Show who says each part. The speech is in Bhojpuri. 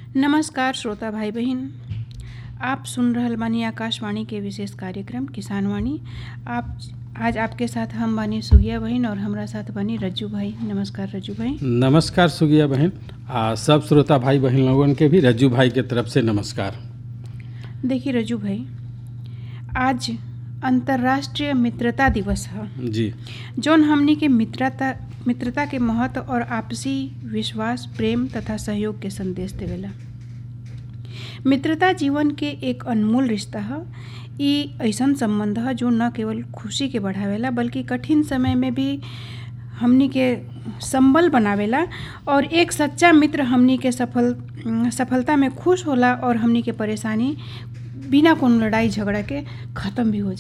Speaker 1: नमस्कार श्रोता भाई बहन आप सुन रहल बानी आकाशवाणी के विशेष कार्यक्रम किसान वाणी आप आज आपके साथ हम बानी सुगिया बहन और हमरा साथ बानी रज्जू भाई नमस्कार रज्जू भाई
Speaker 2: नमस्कार सुगिया बहन आ सब श्रोता भाई बहन लोगन के भी रज्जू भाई के तरफ से नमस्कार
Speaker 1: देखिए रज्जू भाई आज अंतर्राष्ट्रीय मित्रता दिवस है
Speaker 2: जी
Speaker 1: जौन हमनी के मित्रता मित्रता के महत्व और आपसी विश्वास प्रेम तथा सहयोग के संदेश देवेला मित्रता जीवन के एक अनमोल रिश्ता है ई ऐसन संबंध है जो न केवल खुशी के बढ़ावेला बल्कि कठिन समय में भी हमनी के संबल बनावेला और एक सच्चा मित्र हमनी के सफल सफलता में खुश होला और हमनी के परेशानी बिना कोनो लड़ाई झगड़ा के ख़त्म भी हो जाला